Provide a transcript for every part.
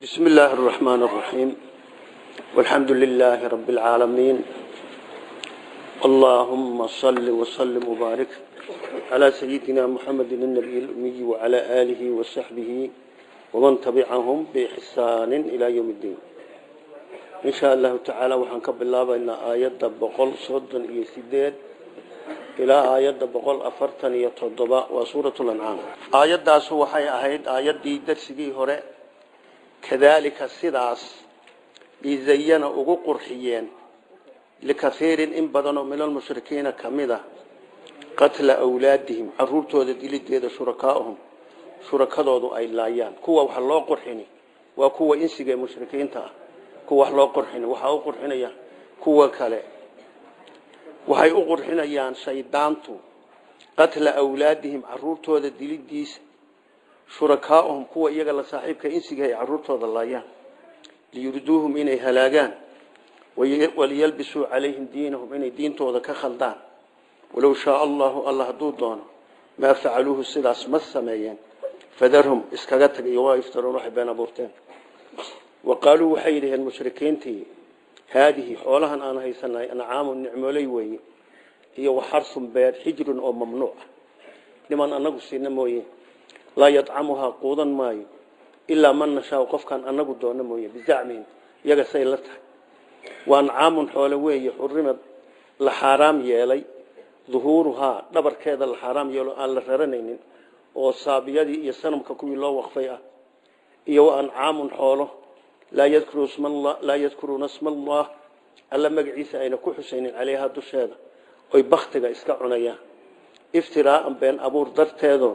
بسم الله الرحمن الرحيم والحمد لله رب العالمين اللهم صل وسلم وبارك على سيدنا محمد النبي الأمي وعلى آله وصحبه ومن تبعهم بإحسان إلى يوم الدين إن شاء الله تعالى وحنكب الله بأن آيات بقول صد يسدد إلى آيات بقول أفرتن يتضباء وسورة الأنعام آيات داسو وحي أهيد آيات دي درسي هراء kadaalika sidaas izayana ugu qurxiyeen likaiirin in badanoo min almushrikiina ka mid a qatla awlaadihim caruurtooda dilideeda shurakaahum shurakadoodu ay laayaan kuwa wax loo qurxini waa kuwa insiga ee mushrikiinta ah kuwa wax loo qurxini waxaa u qurxinaya kuwa kale waxay u qurxinayaan shaydaantu qatla awlaadihim caruurtooda dilidiisa shurakaahum kuwa iyaga la saaxiibka insiga ay caruurtooda laayaan liyuriduuhum inay halaagaan waliyalbisuu calayhim diinahum inay diintooda ka khaldaan walow shaa allahu alla hadduu doono maa facaluuhu sidaas ma sameeyeen fadarhum iskaga tag iyo waa iftaroon waxay been abuurteen wa qaaluu waxay yidhaheen mushrikiintii haadihi xoolahan aan haysanay ancaamu nicmooley weeye iyo waxarsun beer xijrun oo mamnuuc ah niman anagu siina mooye laa yadcamuhaa quudan maayo ilaa man nashaau qofkaan anagu doono mooye bizacmihim iyaga say la tahay wa ancaamun xoole weeye xurimad la xaaraam yeelay duhuuruhaa dhabarkeeda la xaaraam yeelo aan la raranaynin oo saabiyadii iyo sanamka kuwii loo waqfay ah iyo wa ancaamun xoolo laa yadkuruuna sma allah alla magaciisa ayna ku xusaynin caleyhaa dusheeda oy baktiga iska cunayaan iftiraaan been abuur darteedo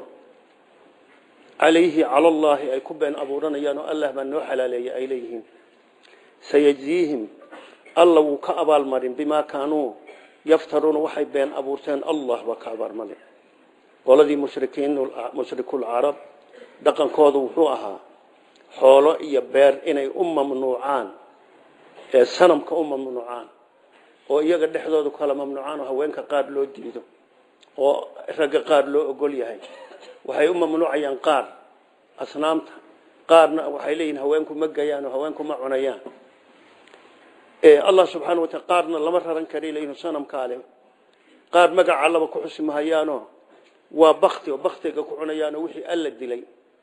calayhi cala allaahi ay ku been abuuranayaan oo allah baa noo xalaaleeyay ay leeyihiin sayajziihim alla wuu ka abaalmarin bimaa kaanuu yaftaruuna waxay been abuurteen allah baa ka abaalmarin qoladii mushrikuulcarab dhaqankoodu wuxuu ahaa xoolo iyo beer inay u mamnuucaan ee sanamka u mamnuucaan oo iyaga dhexdooda kala mamnuucaan oo haweenka qaar loo diido oo ragga qaar loo ogol yahay waxay u mamnuucayaan qaar asnaamta qaarna waxay leeyihin haweenku ma gayaan oo haweenku ma cunayaan allah subxaana wataala qaarna lama raran kara leeyihin sanamkaale qaar magaca allaba ku xusi mahayaanoo waa bakti oo baktiga ku cunayaanoo wixii alla dilay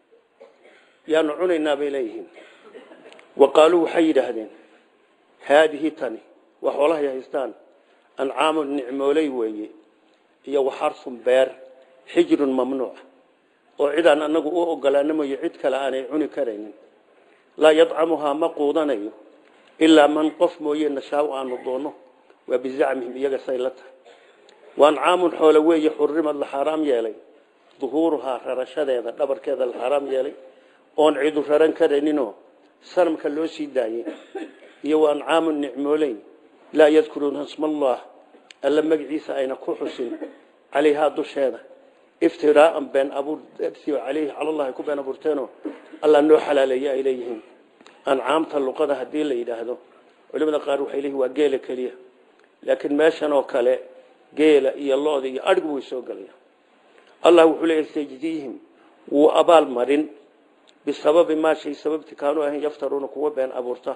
yaanu cunaynaa bay leeyihiin wa qaaluu waxay yidhaahdeen haadihi tani waa xoolahay haystaan ancaamu nicmooley weeye iyo waxarsun beer xijrun mamnuuc oo cidaan anagu u ogolaana mooye cid kale aanay cuni karaynin laa yadcamuhaa ma quudanayo ilaa man qof mooye nashaau aanu doonno waa bizacmihim iyaga say la tahay wa ancaamun xoole weeye xurimad la xaaraam yeelay duhuuruhaa rarashadeeda dhabarkeeda la xaaraam yeelay oon cidu raran karayninoo sanamka loo sii daayey iyo wa ancaamun nicmooley laa yadkuruuna sma allah alla magaciisa ayna ku xusin calayhaa dusheeda iftiraaan been abuur aleyhi calallahi ku been abuurteenoo alla noo xalaaleeye ay leeyihiin ancaamta luqada haddii la yidhaahdo culimada qaar waxay leeyihin waa geela keliya laakiin meeshan oo kale geela iyo looda iyo adhigu way soo gelaya allah wuxuu leeyahy sayjdiihim wuu abaal marin bisababi maa shay sababti kaanuu ahayn yaftaruuna kuwa been abuurta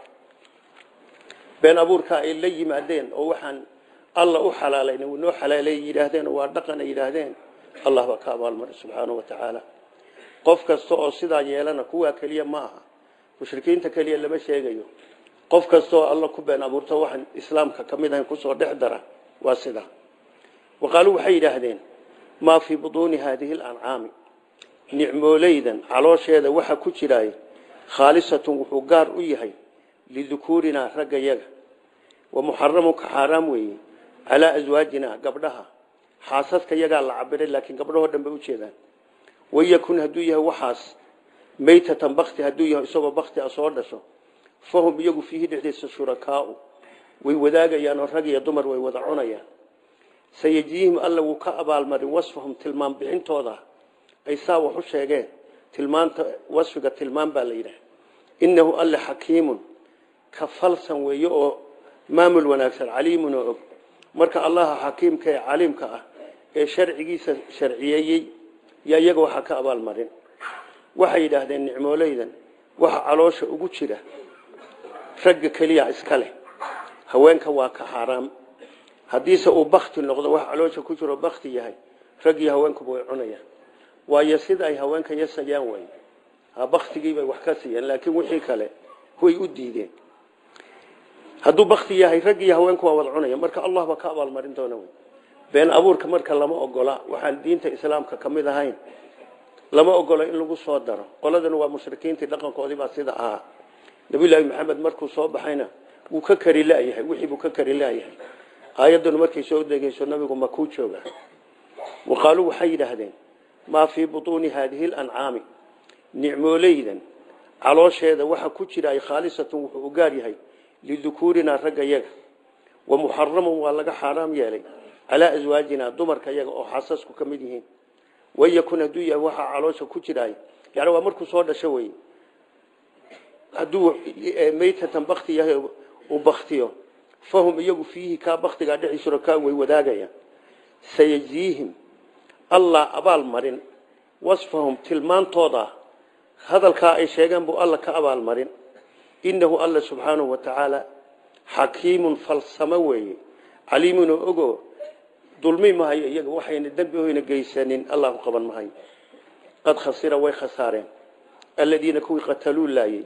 been abuurka ay la yimaadeen oo waxaan alla u xalaalayn uu noo xalaaleey yidhaahdeen waa dhaqan ay yidhaahdeen allah baa ka abaalmaray subxaanahu wa tacaala qof kasta oo sidaa yeelana kuwaa keliya ma aha mushrikiinta keliya lama sheegayo qof kasta oo alla ku been abuurto waxaan islaamka ka mid ahayn kusoo dhex dara waa sidaa wa qaaluu waxay yidhaahdeen maa fii butuuni haadihi alancaami nicmooleydan caloosheeda waxa ku jiraay khaalisatun wuxuu gaar u yahay lidukuurinaa ragga yaga wa muxaramun ka xaaraam weeye calaa aswaajina gabdhaha xaasaska yagaa la cabiray laakiin gabdhahoo dhan bay ujeedaan wayakun hadduu yahay waxaas maytatan bakti hadduu yahay isagoo bakti a soo dhasho fahum iyagu fiihi dhexdiisa shurakaau way wadaagayaan oo rag iyo dumar way wada cunayaan sayajdiihim alla wuu ka abaalmarin wasfahum tilmaam bixintooda ay saa wax u sheegeen tilmaanta wasfiga tilmaam baa la yidhaha innahu alle xakiimun ka falsan weeye oo maamul wanaagsan caliimun oo og marka allaha xakiimka ee caliimka ah ee sharcigiisa sharciyeeyey yaa iyaga waxaa ka abaalmarin waxay yidhaahdeen nicmooleydan waxa caloosha ugu jira ragga keliya iska leh haweenka waa ka xaaraam haddiise uu bakti noqdo wax caloosha ku jiro bakti yahay rag iyo haweenkuba way cunayaan waayo sida ay haweenka yasayaan way baktigiibay wax ka siiyeen laakiin wixii kale way u diideen hadduu bakti yahay rag iyo haweenku waa wada cunaya marka allah baa ka abaalmarin doona wey been abuurka marka lama ogola waxaan diinta islaamka ka mid ahayn lama ogola in lagu soo daro qoladan waa mushrikiintii dhaqankoodii baa sida ahaa nabiyullaahi maxamed markuu soo baxayna wuu ka kari laayahay wixii buu ka kari laayahay aayaddanu markay soo degeyso nabigu makuu jooga waqaaluu waxay yidhaahdeen maa fii butuuni haadihi lancaami nicmooleydan caloosheeda waxa ku jira ay khaalisatun wuxuu u gaar yahay lidukuurinaa ragga yaga wa muxaramun waa laga xaaraam yeelay calaa aswaajinaa dumarka yaga oo xasasku ka mid yihiin wayakun hadduu yahay waxaa caloosha ku jiraay yani waa markuu soo dhasho wey hadduu maytatan bakti yahay uu baktiyo fahum iyagu fiihi kaa baktigaa dhexi shurakaan way wadaagayaan sayajziihim allah abaal marin wasfahum tilmaantooda hadalkaa ay sheegeen buu alla ka abaal marin innahu alla subxaanahu wa tacaala xakiimun falsamo weeye caliimun oo ogo dulmi mahayo iyaga waxayna dembi hoyna geysanin allahu qaban mahayo qad khasira way khasaareen aladiina kuwii qataluu laayey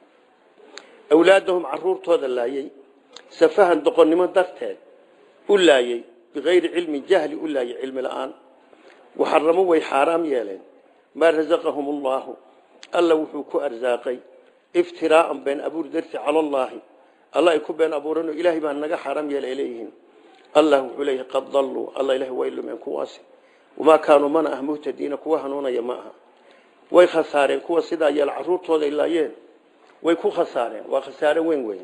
awlaadahum caruurtooda laayey safahan doqonnimo darteed u laayey bikayri cilmin jahli u laayey cilmi la-aan waxaramo way xaaraam yeeleen maa rasaqahum allaahu alla wuxuu ku arsaaqay iftiraaan been abuur darti cala allaahi alla ay ku been abuuranoo ilaahay baa naga xaaraam yeelay leeyihiin allah wuxuu leeyahay qad dalluu alla ilahi way lumeen kuwaasi wamaa kaanuu mana ah muhtadiina kuwa hanuunaya ma aha way khasaareen kuwa sidaa yeel caruurtooday laayeen way ku khasaareen waa khasaare weyn weyn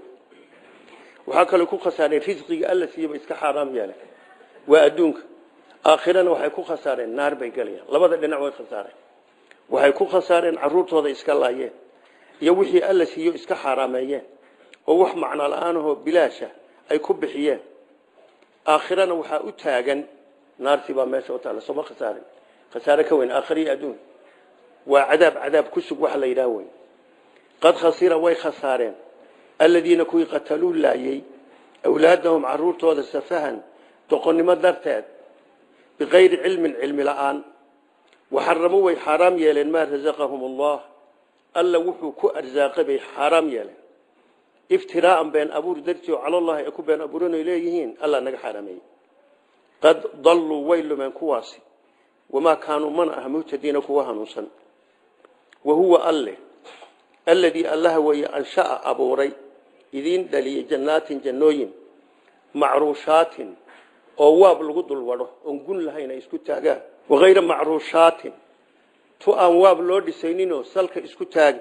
waxaa kaloo ku khasaareen risqiga alla siiyaba iska xaaraam yeelen waa adduunka aakhirana waxay ku khasaareen naar bay galayaan labada dhinac way khasaareen waxay ku khasaareen caruurtooda iska laayeen iyo wixii alla siiyo iska xaaraameeyeen oo wax macno la-aanahoo bilaasha ay ku bixiyeen aakhirana waxaa u taagan naartii baa meesha u taalla sooma khasaarin khasaare ka weyn aakhiriyo adduun waa cadaab cadaab ku sug waxa la yidhaha wey qad khasira way khasaareen aladiina kuwii qataluu laayey awlaadahum caruurtooda safahan doqonnimo darteed bikayri cilmin cilmi la-aan waxaramo way xaaraam yeeleen maa rasaqahum allah alla wuxuu ku arsaaqay bay xaaraam yeeleen iftiraaan been abuur dartii oo calallahi ay ku been abuuranoy leeyihiin alla naga xaaraameeyey qad dalluu way lumeen kuwaasi wamaa kaanuu mana ah muhtadiina kuwa hanuunsan wa huwa alle alladii allaha weeye ansha'a abuuray idiin dhaliyey jannaatin jannooyin macruushaatin oo waab lagu dul wadho oon gun lahayn ay isku taagaan wakayra macruushaatin tu aan waab loo dhisayninoo salka isku taagi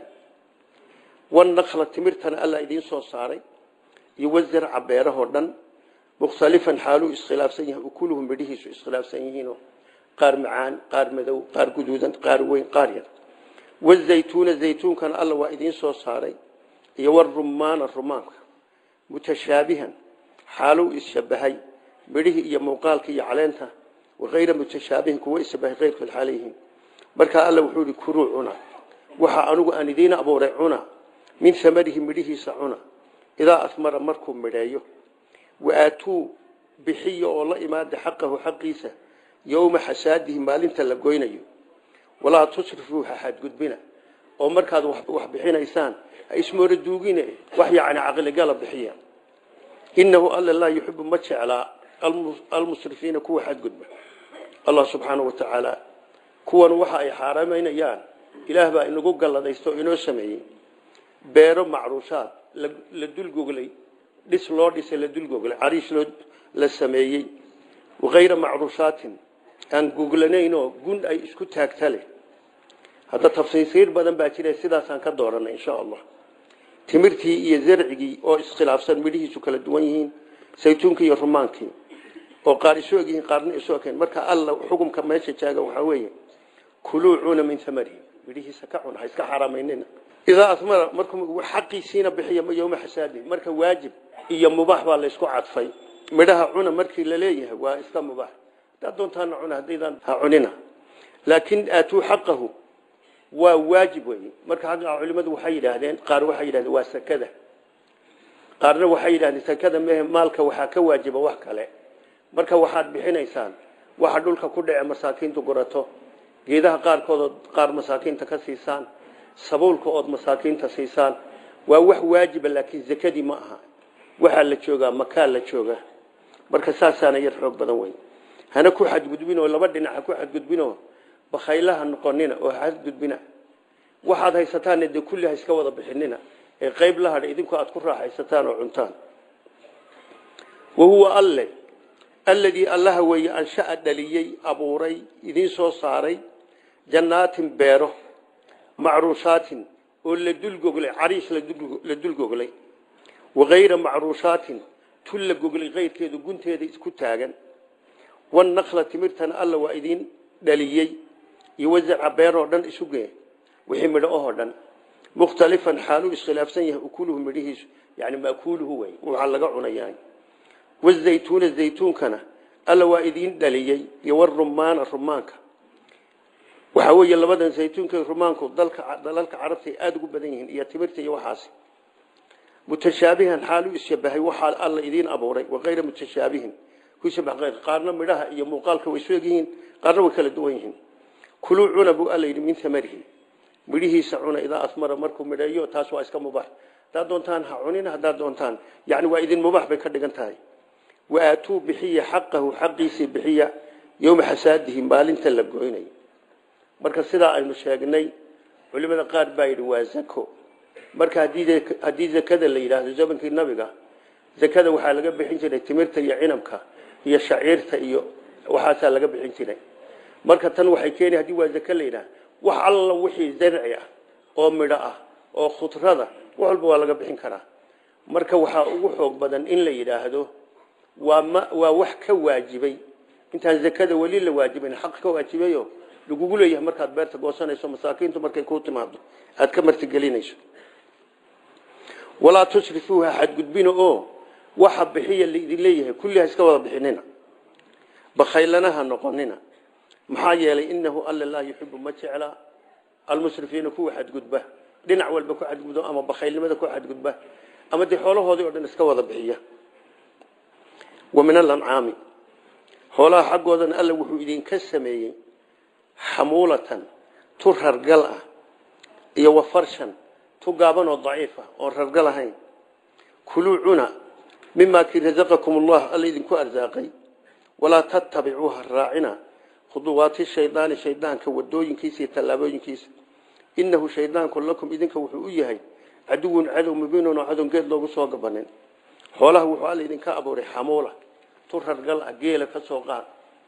wanakla timirtana alla idiin soo saaray iyo wazarca beerahoo dhan mukhtalifan xaaluu iskhilaafsan yahay ukuluhu midhihiisu iskhilaafsan yihiinoo qaar macaan qaar madow qaar guduudan qaar weyn qaar yar wazaytuuna zaytuunkana alla waa idiin soo saaray iyo warumaana rumaanka mutashaabihan xaaluu isshabahay midhihii iyo muuqaalkii iyo caleenta wakayra mutashaabihin kuwa ishabahay keyrkood xaalayihiin markaa alla wuxuu ihi kuruu cuna waxa anugu aan idiin abuuray cuna min amarihi midhihiisa cuna idaa asmara markuu midheeyo waaatuu bixiya oo la imaada xaqahu xaqiisa yowma xasaadihi maalinta la goynayo walaa tusrifuu ha xadgudbina oo markaad wax bixinaysaan ha ismoora duugine wax yacni caqligala bixiya inahu alla laa yuxibu ma jeclaa almusrifiina kuwa xadgudba allah subxaanau wa tacaala kuwan waxa ay xaaraamaynayaan ilaah baa inagu galladaysto o inoo sameeyey beero macruushaad la dulgoglay dhis loo dhisay la dulgoglay cariish loo la sameeyey wakayra macruushaatin aan goglanaynoo gun ay isku taagta leh hadda tafsiisiir badan baa jira sidaasaan ka dooranay insha allah timirtii iyo zarcigii oo iskhilaafsan midhihiisu kala duwan yihiin saytuunkii iyo rumaankii oo qaar isu eg yihiin qaarna isu ekeen marka alla xukumka meesha jaaga waxaa weeye kuluu cuna min amarihi midhihiisa ka cuna ha iska xaaraamaynina idaa asmara markuu xaqiisiina bixiya yowma xasaadi marka waajib iyo mubaax baa laysku cadfay midhaha cuna markii la leeyahay waa iska mubaax hadaad doontaana cuna haddaydaan ha cunina laakin aatuu xaqahu waa waajib wey marka xagga culimadu waxay yidhaahdeen qaar waxay yidhahdeen waa sakada qaarna waxay yidhahdeen sakada mehe maalka waxaa ka waajiba wax kale marka waxaad bixinaysaan waxa dhulka ku dhace masaakiintu gurato geedaha qaarkood qaar masaakiinta ka siisaan sabuulka ood masaakiinta siisaan waa wax waajiba laakiin zakadii ma aha waxaa la joogaa makaa la jooga marka saasaana yar xoog badan wey hana ku xadgudbin oo laba dhinac ha ku xadgudbinoo bakhaylaha noqonina oo xadgudbina waxaad haysataanna dee kulli ha iska wada bixinina ee qayb la hadha idinku aad ku raaxaysataan oo cuntaan wa huwa alle alladii allaha weeye ansha'a dhaliyey abuuray idiin soo saaray jannaatin beero macruushaatin oo la dulgoglay cariish la dulgoglay wakayra macruushaatin tun la goglay kayrkeedu gunteeda isku taagan wanakla timirtana alla waa idiin dhaliyey iyo wasarca beeroo dhan isugee wixii midho ohoo dhan mukhtalifan xaaluu iskhilaafsan yahay ukuluhu midhihiisu yani makuuluhu wey waxaa laga cunayaa wazaytuuna zaytuunkana alla waa idiin dhaliyey iyo warumaana rumaanka waxaa weeye labadan zaytuunka rumaanku dalka dalalka carabta ay aada ugu badan yihiin iyo timirta iyo waxaasi mutashaabihan xaaluu isshabahay waxaa alla idiin abuuray wakayra mutashaabihin qaarna midhaha iyo muuqaalka way isu egyihiin qaarna way kala duwan yihiin kuluu cuna buu alla yidhi min amarihi midhihiisa cuna idaa asmara markuu midheeyo taas waa iska mubax haddaad doontaan ha cunin haddaad doontaan yani waa idin mubax bay ka dhigan tahay waatuu bixiya xaqahu xaqiisii bixiya yowma xasaadihi maalinta la goynay marka sidaa aynu sheegnay culimada qaar baa yidhi waa zako marka haddii zakada la yidhaahdo zamankii nabiga zakada waxaa laga bixin jiray timirta iyo cinabka iyo shaciirta iyo waxaasaa laga bixin jiray marka tan waxay keeni haddii waa zake la yidhaah wax alla wixii zarci ah oo midho ah oo khudrada wax walba waa laga bixin karaa marka waxaa ugu xoog badan in la yidhaahdo waa ma waa wax ka waajibay intaan zakada weli la waajibayn xaq ka waajibayo lagugu leeyahay markaad beerta goosanayso masaakiintu markay kuu timaado aad ka martigelinayso walaa tusrifuuha xadgudbina oo waxa bixiya laidin leeyahay kulliha iska wada bixinina bakhaylanaha noqonina maxaa yeelay inahu alla laa yuxibu ma jecla almusrifiina kuwa xadgudba dhinac walba ku xadgudbo ama bakhaylnimada ku xadgudba ama dee xoolahoodii oo dhan iska wada bixiya wa min alancaami xoolaha xaggoodana alla wuxuu idinka sameeyey xamuulatan tu rargal ah iyo wa farshan tu gaaban oo daciifa oon rargal ahayn kuluu cuna mimaa kii rasaqakum allah alla idinku arsaaqay walaa tattabicuuha raacina khuduwaati shaydaani shaydaanka wadooyinkiisa iyo tallaabooyinkiisa inahu shaydaanku lakum idinka wuxuu u yahay caduwun cadow mubiinun oo cadow geed loogu soo gabanin xoolaha wuxuu alla idinka abuuray xamuula tu rargal ah geela ka soo qaad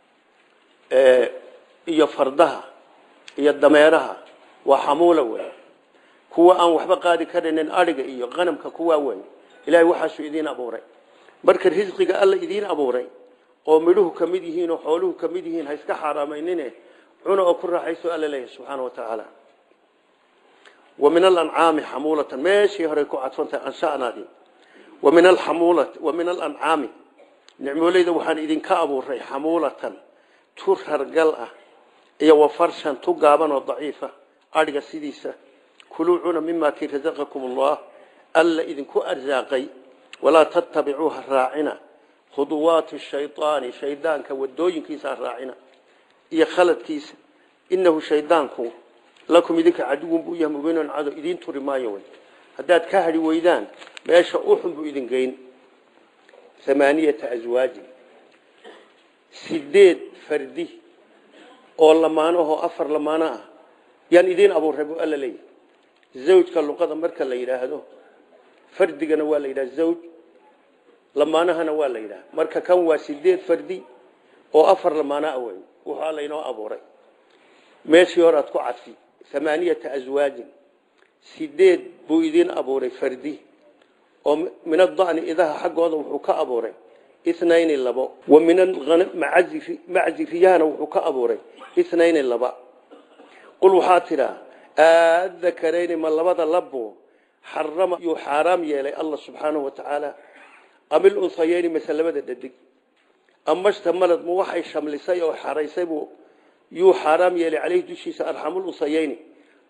iyo fardaha iyo dameeraha waa xamuula wey kuwa aan waxba qaadi karaynin adhiga iyo qanamka kuwaa wey ilaahay waxaasuu idiin abuuray marka risqiga alla idiin abuuray oo midhuhu ka mid yihiin oo xooluhu ka mid yihiin ha iska xaaraameynine cuna oo ku raaxayso alla leeyahay subxaana wa tacaala wa min alancaami xamuulatan meeshii horey ku cadfantahay anshanaadii wa min alxamuulati wa min alancaami nicmooleyda waxaan idinka abuuray xamuulatan tu rargal ah iyo wa farshan tu gaaban oo daciifa adhiga sidiisa kuluu cuna mimaa kii rasaqakum allah alla idinku arsaaqay walaa tattabicuuha raacina khuduwaati shaydaani shaydaanka wadooyinkiisa raacina iyo khaladkiisa inahu shaydaanku lakum idinka caduwun buu yahay mubiinun cadow idiin turi maayo wey haddaad ka hadhi weydaan meesha uxun buu idin geyn amaaniyata aswaajin sideed fardi oo lamaanahoo afar lamaano ah yaan idiin abuurray buu alla leeyahy zawjka luqada marka la yidhaahdo fardigana waa la yidhaha zawj lamaanahana waa la yidhaha marka kan waa sideed fardi oo afar lamaano ah wey wuxuu alla inoo abuuray meeshii hore aad ku cadfi amaaniyata aswaajin sideed buu idiin abuuray fardi oo min adani idaha xaggooda wuxuu ka abuuray inayni labo wa min maczi riyahana wuxuu ka abuuray inayni laba qul waxaa tidhaa aadakarayni ma labada labo xarama yuu xaaraam yeelay allah subxaanahu wa tacaala amil unsayeyni mase labada dhadig ama shtamalad ma waxay shamlisay oo xaraysay buu yuu xaaraam yeelay caleyhi dushiisa arxamul unsayeyni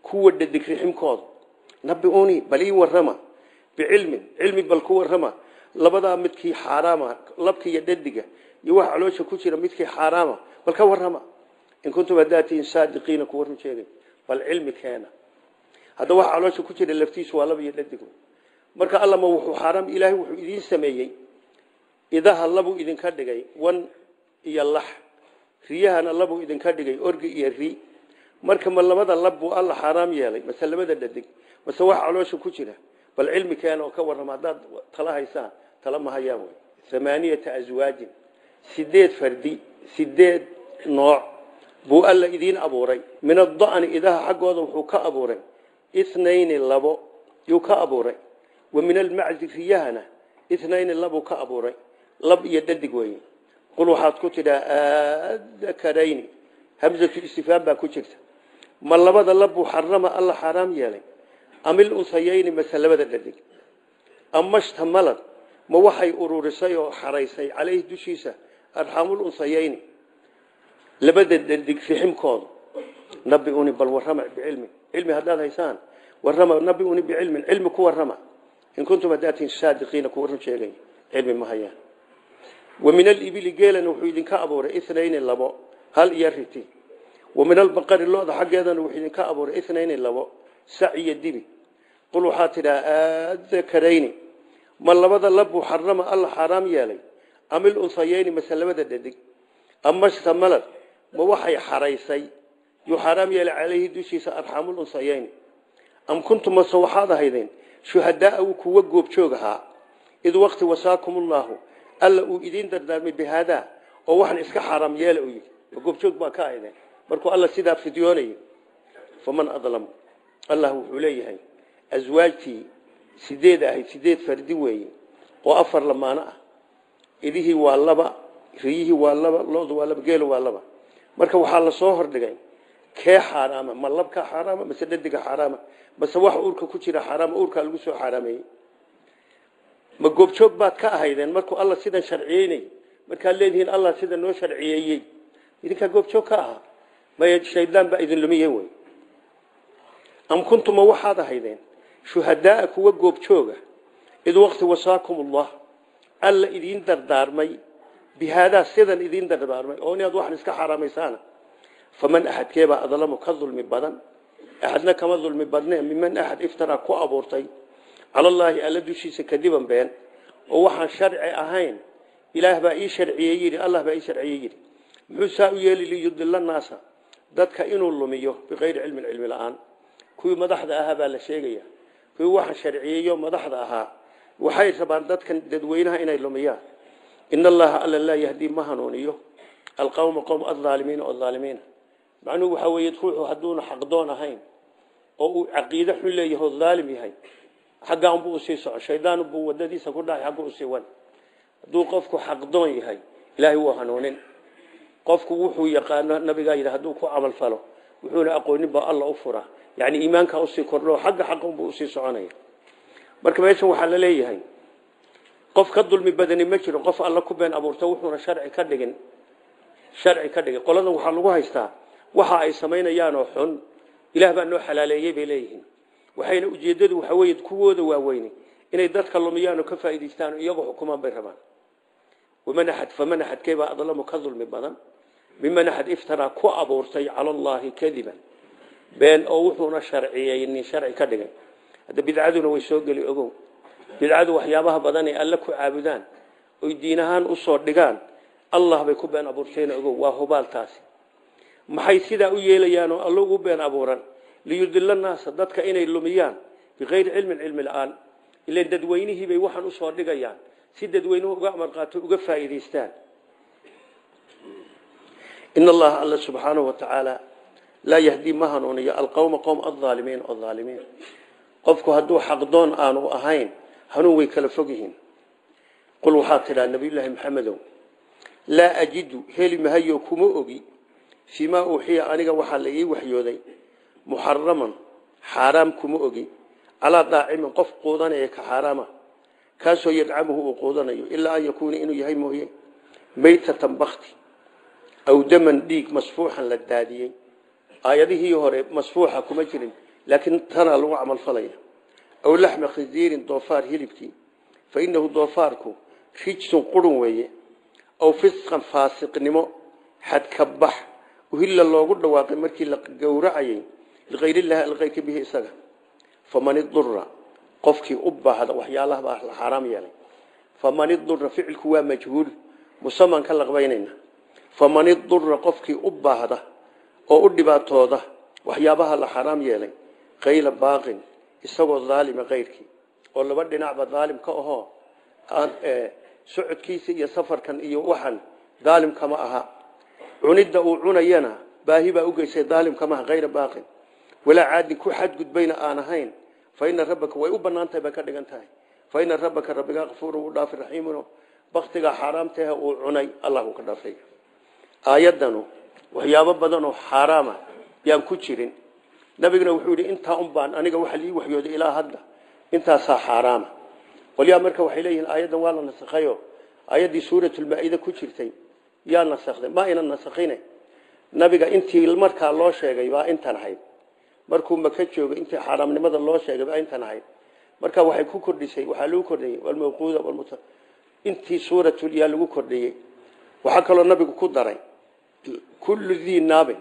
kuwa dhadig riximkooda nabiuni bal ii warrama bicilmin cilmi bal ku warrama labadaa midkii xaaraama labka iyo dhadiga iyo wax caloosha ku jira midkii xaaraama bal ka warrama in kuntum hadaatiin saadiqiina kuwa run sheegay bal cilmi keena hadda wax caloosha ku jira laftiisu waa laba iyo dhadigu marka allama wuxuu xaaraam ilaahay wuxuu idiin sameeyey idaha labuu idinka dhigay wan iyo lax riyahana labuu idinka dhigay orgi iyo ri marka ma labada lab buu alla xaaraam yeelay mase labada dhadig mase wax caloosha ku jira bal cilmi keena oo ka warrama haddaad tala haysaan tala ma hayaan wey amaaniyata aswaajin sideed fardi sideed nooc buu alla idiin abuuray min ada'ni idaha xaggooda wuxuu ka abuuray ithnayni labo yuu ka abuuray wa min almaczi riyahana ithnayni labuu ka abuuray lab iyo dhadig weeye qul waxaad ku tidhaa adakarayni hamzatu istifaam baa ku jirta ma labada labbuu xarama alla xaaraam yeelay amil unsayayni mase labada dhadig ama shtamalad ma waxay ururisay oo xaraysay caleyhi dushiisa arxaamul unsayayni labada dhadig riximkooda nabiuni bal warrama bicilmi cilmi haddaad haysaan warrama nabiuni bicilmin cilmi ku warrama in kuntum hadaatiin saadiqiina kuwa run sheegay cilmi ma hayaan wa min alibili geelana wuxuu idinka abuuray ithnayni labo hal iyo riti wa min albaqari lo-da xaggeedana wuxuu idinka abuuray ithnayni labo sac iyo dibi qul waxaa tidhaa adakarayni ma labada labbuu xarama alla xaaraam yeelay amil unsayayni mase labada dhadig ama shtamalad ma waxay xaraysay yuu xaaraam yeelay caleyhi dushiisa arxaamul unsayayni am kuntum mase waxaad ahaydeen shuhadaaa uu kuwa goobjoog ahaa id waqti wasaakum ullaahu alla uu idiin dardaarmay bihaadaa oo waxan iska xaaraam yeela u yidhi ma goobjoog baa ka ahaydeen markuu alla sidaa fidyoonayay faman adlam allah wuxuu leeyahay aswaajtii sideed ahayd sideed fardi weeye oo afar lamaano ah idihii waa laba riyihii waa laba lodu waa laba geelu waa laba marka waxaa lasoo hordhigay kee xaaraama ma labka xaaraama mase dhadiga xaaraama mase wax uurka ku jira xaaraama uurkaa lagu soo xaaraameeyey ma goobjoog baad ka ahaydeen markuu alla sidan sharciyeynay markaad leedihiin allah sida noo sharciyeeyey idinkaa goobjoog ka ahaa maya shaydaan baa idin lumiye wey am kuntuma waxaad ahaydeen shuhadaaa kuwa goobjooga id waqti wasaakum ullah alla idiin dardaarmay bihaadaa sidan idiin dardaarmay oo inaad waxan iska xaaraamaysaan faman axadkeebaa adlamu ka dulmi badan axadna kama dulmi badne miman axad iftaraa ku abuurtay cala allaahi alla dushiisa kadiban been oo waxaan sharci ahayn ilaah baa ii sharciyey yidhi allah baa ii sharciyey yidhi muxuu saa u yeeli liyudila naasa dadka inuu lumiyo biqayri cilmin cilmi la-aan kuwii madaxda ahaa baa la sheegaya kuwii waxaan sharciyeeyo madaxda ahaa waxay rabaan dadkan dadweynaha inay lumiyaan in allaha alla laa yahdii ma hanuuniyo alqawma qowm aaalimiina oo aalimiina macnuhu waxaa weeye ruuxu hadduuna xaqdoon ahayn oo uu caqiide xun leeyahay oo aalim yahay xaggaan buu usii soco shaydaan buu wadadiisa ku dhahay xagga usii wan hadduu qofku xaqdoon yahay ilaahay wuu hanuunin qofku wuxuu yaqaano nabigaa yidhi hadduu ku camal falo wuxuuna aqoonin baa alla u fura yani iimaankaa usii kordho xagga xaqunbuu usii soconaya marka meeshan waxaa la leeyahay qof ka dulmi badani ma jiro qof alla ku been abuurta wuxuuna sharci ka dhigin sharci ka dhigin qoladan waxaa lagu haystaa waxa ay samaynayaanoo xun ilaah baa noo xalaaleeyey bay leeyihiin waxayna ujeedadu waxa weeye kuwooda waaweyne inay dadka lumiyaan oo ka faa'iidaystaan iyagoo xukumaan bay rabaan waman axad faman axadkeebaa adlamu ka dulmi badan miman axad iftaraa ku abuurtay cala allaahi kadiban been oo wuxuuna sharciyeynin sharci ka dhigay hadda bidcaduna way soo geli ogow bidcadu waxyaabaha badan ee alle ku caabudaan oy diin ahaan usoo dhigaan allah bay ku been abuurteen ogow waa hubaaltaasi maxay sidaa u yeelayaan oo alle ugu been abuuran liyudila naasa dadka inay lumiyaan biqayri cilmin cilmi la-aan ilan dadweynihiibay waxaan usoo dhigayaan si dadweynuhu uga amar qaato uga faa'iidaystaan in allaha alla subxaanahu wa tacaala laa yahdii ma hanuuniyo alqowma qowm aaalimiin oo aalimiin qofku hadduu xaqdoon aanu ahayn hanuun way kala fog yihiin qul waxaa tidhaa nabiyullaahi maxamedow laa ajidu heli mahayo kuma ogi fii maa uuxiya aniga waxaa la ii waxyooday muxaraman xaaraam kuma ogi calaa daacimin qof quudanaya ka xaaraama kaasoo yadcamuhu uu quudanayo ilaa an yakuuna inuu yahay mooye maytatan bakti aw daman dhiig masfuuxan la daadiyey aayadihii hore masfuuxa kuma jirin laakiin tanaa lagu camal falaya aw laxma khinziirin doofaar hilibkii fa inahu doofaarku rijsun qurun weeye aw fisqan faasiqnimo xadkabax uhilla loogu dhawaaqay markii la gowracayay likayrillahi alkayrka bihi isaga faman idura qofkii u baahda waxyaalaha baa la xaaraam yeelay faman idura ficilku waa majhuul musaman ka laqbaynayna faman idura qofkii u baahda oo u dhibaatooda waxyaabaha la xaaraam yeelay kayla baaqin isagoo daalima kayrkii oo laba dhinacba daalim ka ahoo socodkiisa iyo safarkan iyo waxan daalim kama aha cunidda uu cunayana baahi baa ugeysay daalim kama aha kayra baaqin walaa caadin ku xadgudbayna aan ahayn fa ina rabbaka way u banaan tahay bay ka dhigan tahay fa ina rabbaka rabbigaa kafuurun u dhaafi raxiimuno baktigaa xaaraamtahe uu cunay allah uu ka dhaafay aayaddanu waxyaabo badan oo xaaraama yaan ku jirin nabiguna wuxuu yidhi intaa un baan aniga waxa lii waxyooday ilaa hadda intaasaa xaaraama qolyaa marka waxay leeyihiin aayaddan waa la nasakhayo aayaddii suuratulmaa-ida ku jirtay yaa nasakday ma aynan nasakhine nabiga intii markaa loo sheegay baa intan ahayd markuu maka joogay intii xaaraamnimada loo sheegay baa intan ahayd marka waxay ku kordhisay waxaa lagu kordhiyey walmawquuda walmut intii suuratul yaa lagu kordhiyey waxaa kaloo nabigu ku daray kullu dii naabin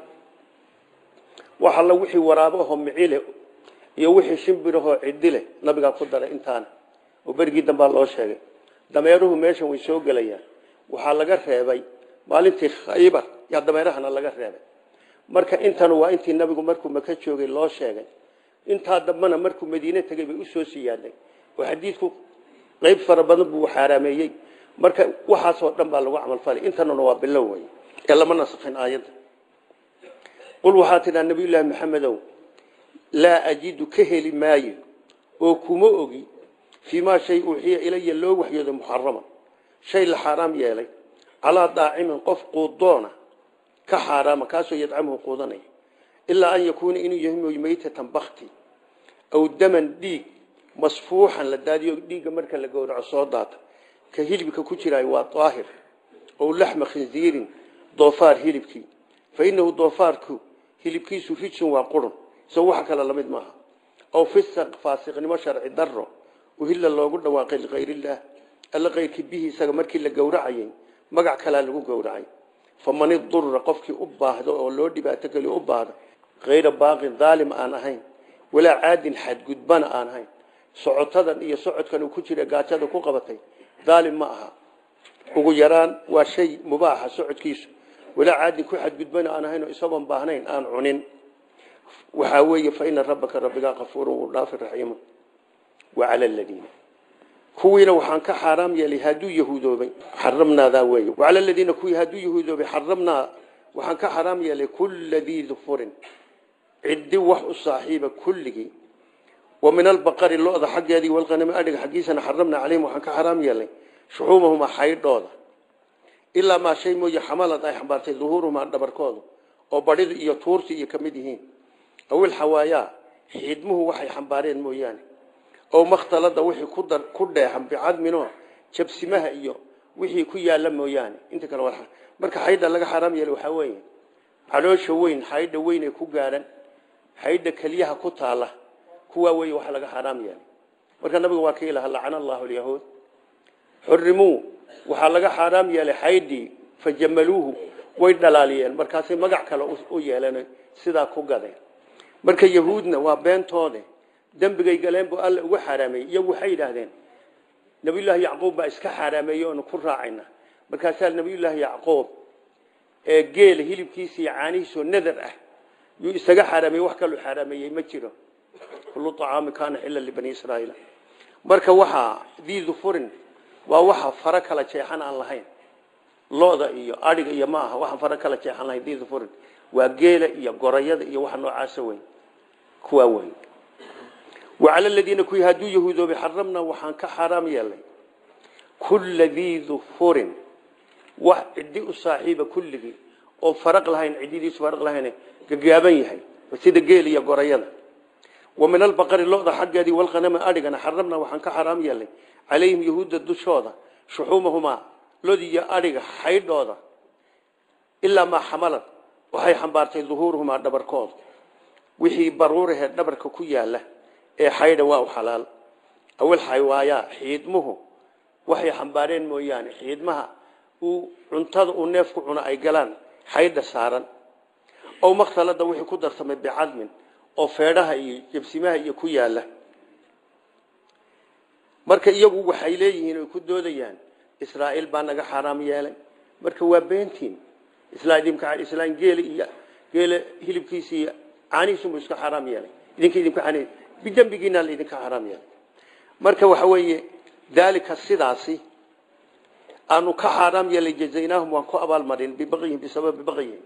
wax alla wixii waraabahoo micile iyo wixii shimbirahoo cidile nabigaa ku daray intaana oo berigii dambaa loo sheegay dameeruhu meeshan way soo gelayaan waxaa laga reebay maalintii khaybar yaa dameerahana laga reebay marka intanu waa intii nabigu markuu maka joogay loo sheegay intaa dambana markuu madiine tegay bay usoo siyaadnay oo xadiidku qayb fara badan buu xaaraameeyey marka waxaasoo dhan baa lagu camalfalay intanuna waa bilow wey ee lama nasakhin aayadda qul waxaa tidhaa nabiyullaahi maxamedow laa ajidu ka heli maayo oo kuma ogi fii maa shay uuxiya ilaya loo waxyooday muxarama shay la xaaraam yeelay calaa daacimin qof quudoona ka xaaraama kaasoo yadcamuhu quudanaya ilaa an yakuuna inuu yahay mooy maytatan bakti aw daman dhiig masfuuxan la daadiyo dhiigga marka la gowraco soo daata ka hilibka ku jiraay waa daahir ow laxma khinziirin doofaar hilibkii fa inahu doofaarku hilibkiisu rijsun waa qurun isagoo wax kale lamid maaha aw fisaq faasiqnimo sharci daro uhilla loogu dhawaaqay likayrillaah alla kayrkii bihi isaga markii la gowracayay magac kalaa lagu gowracay faman idura qofkii u baahdo oo loo dhibaato geliyo u baahdo kayra baaqin daalim aan ahayn walaa caadin xadgudbana aan ahayn socotadan iyo socodkan uu ku jira gaajada ku qabatay daalim ma aha ugu yaraan waa shay mubaaxa socodkiisu walaa caadin ku xadgudbana aan ahayn oo isagoon baahnayn aan cunin waxaa weeye fa ina rabbaka rabbigaa kafuurun wuu dhaafi raxiimun wacala aladiina kuwiina waxaan ka xaaraam yeelay hadduu yahuudoobay xaramnaadaa weeye wacala aladiina kuwii hadduu yahuudoobay xaramnaa waxaan ka xaaraam yeelay kulla dii dufurin ciddi wax u saaxiiba kulligii wa min albaqari lo-da xaggeedii walqanami adhiga xaggiisana xaramnaa calayhim waxaan ka xaaraam yeelay shuxuumahuma xaydhooda ilaa maa shay mooye xamalad ay xambaartay duhuuruhumaa dhabarkooda oo badhida iyo tuurti iyo ka mid yihiin awil xawaayaa xidmuhu waxay xambaareen mooyaane oo makhtalada wixii ku dar ku dheexan bicadmino jabsimaha iyo wixii ku yaala mooyaane inta kale waa marka xaydha laga xaraam yeelay waxaa weeye caloosha weyn xaydha weyn ee ku gaadhan xaydha keliyaha ku taala kuwaa weeye waxa laga xaraam yeelay marka nabiga waa ka ilaha lacana allahu alyahuud xurimuu waxaa laga xaaraam yeelay xaydhii fajamaluuhu way dhalaaliyeen markaasay magac kale u yeeleen sidaa ku gadeen marka yahuudna waa beentoode dembigay galeen buu alla uga xaaraameeyey iyagu waxay yidhaahdeen nabiyullaahi yacquub baa iska xaaraameeyey oonu ku raacayna markaasaa nabiyullaahi yacquub ee geela hilibkiisa iyo caanihiisoo nadar ah yuu isaga xaaraameeyey wax kaluu xaaraameeyey ma jiro kullu acaami kaana xilla libani israa'iil marka waxaa dii dufurin waa waxa fara kala jeexan aan lahayn looda iyo adhiga iyo ma aha waxaan fara kala jeexan lahayn dii dufurin waa geela iyo gorayada iyo waxa noocaasa weyn kuwaa weyn وعلى الذين كوي هادو يهودو بحرمنا وحان كحرام يلي كل ذي ظفر وعدي صاحب كل ذي oo faraq lahayn cididiis faraq lahayn gagaaban yahay sida geel iyo gorayada ومن البقر لودا حقدي والغنم ادغنا حرمنا waxaan ka xaraam yeelay عليهم يهود dushooda shuxumahuma lodi iyo adiga xaydooda illa ma xamalan waxay xambaartay dhuhuurhuma dhabarkood wixii baruurahe dhabarka ku yaala ee xaydha waa u xalaal awal xaywaayaa xiidmuhu waxay xambaareen mooyaane xiidmaha uu cuntada uu neefku cuno ay galaan xaydha saaran ow makhtalada wixii ku darsamay bicadmin oo feedhaha iyo jabsimaha iyo ku yaala marka iyagu waxay leeyihiin oy ku doodayaan israa'iil baa naga xaaraam yeelay marka waa beentiin islaan geeli iyo geele hilibkiisa iyo caanihiisunbu iska xaaraam yeelay idinka idinku an bidembigiina laidinka xaaraam yeelay marka waxa weeye daalika sidaasi aanu ka xaaraam yeelay jazaynaahum waan ku abaalmarin bibaqyihim bisababi baqyihim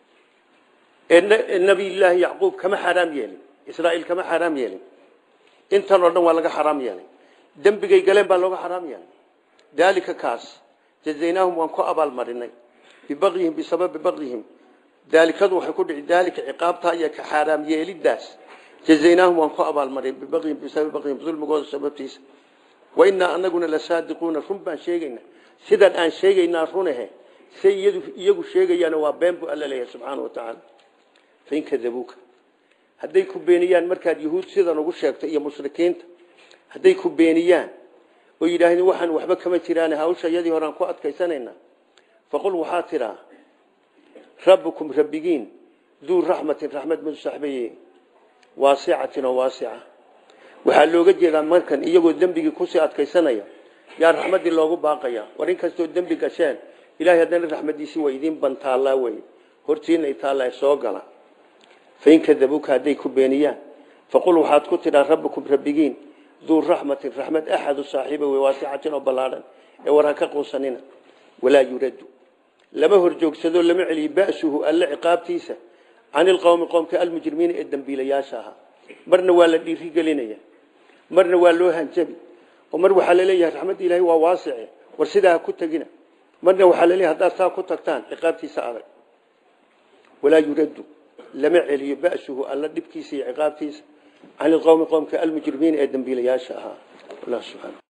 nabiyllaahi yacquub kama xaaraam yeelin israa'iil kama xaaraam yeelin intan oo dhan waa laga xaaraam yeelay dembigay galeen baa looga xaaraam yeelay daalika kaas jazaynaahum waan ku abaalmarinay bibaqyihim bisababi baqyihim daalikadu waxay ku dhici daalika ciqaabtaa iyo ka xaaraam yeelidaas jazaynaahum waan ku abaalmarin bibaqyihim bisababi baqyihim dulmigooda sababtiisa wa innaa anaguna la saadiquuna run baan sheegaynaa sidan aan sheegaynaa runahe say iyagu sheegayaana waa been buu alla leeyahay subxaana wa tacaala fain kadabuuka hadday ku beeniyaan markaad yuhuud sidan ugu sheegto iyo mushrikiinta hadday ku beeniyaan oo yidhaahdeen waxaan waxba kama jiraan hawsha iyadii horaan ku adkaysanaynaa faqul waxaa tidhaa rabbukum rabbigiin duu raxmatin raxmad madu saxbaye waasicatin oo waasica waxaa looga jeedaa markan iyagoo dembigii kusii adkaysanaya yaa raxmaddii loogu baaqaya war in kastoo dembi gasheen ilahay haddana raxmaddiisii waa idiin bantaallaa wey hortiinay taalla soo gala fain kadabuuka hadday ku beeniyaan faqul waxaad ku tidhaa rabbukum rabbigiin duu raxmatin raxmad axadu saaxiiba wey waasicatin oo ballaadhan ee war ha ka quusanina walaa yuraddu lama horjoogsado lama celiyo ba'suhu alle ciqaabtiisa can ilqowmi qowmka almujrimiina ee dembiilayaasha ahaa marna waa la dhiirigelinaya marna waa loo hanjabi oo mar waxaa laleeyahay raxmadda ilaahay waa waasice war sidaa ha ku tegina marna waxaa laleeyahay haddaad saa ku tagtaan ciqaabtiisa adag walaa yuraddu lama celiyo ba'suhu alla dhibkiisa iyo ciqaabtiisa can ilqowmi qowmka almujrimiina ee dembiilayaasha ahaa allah subxaana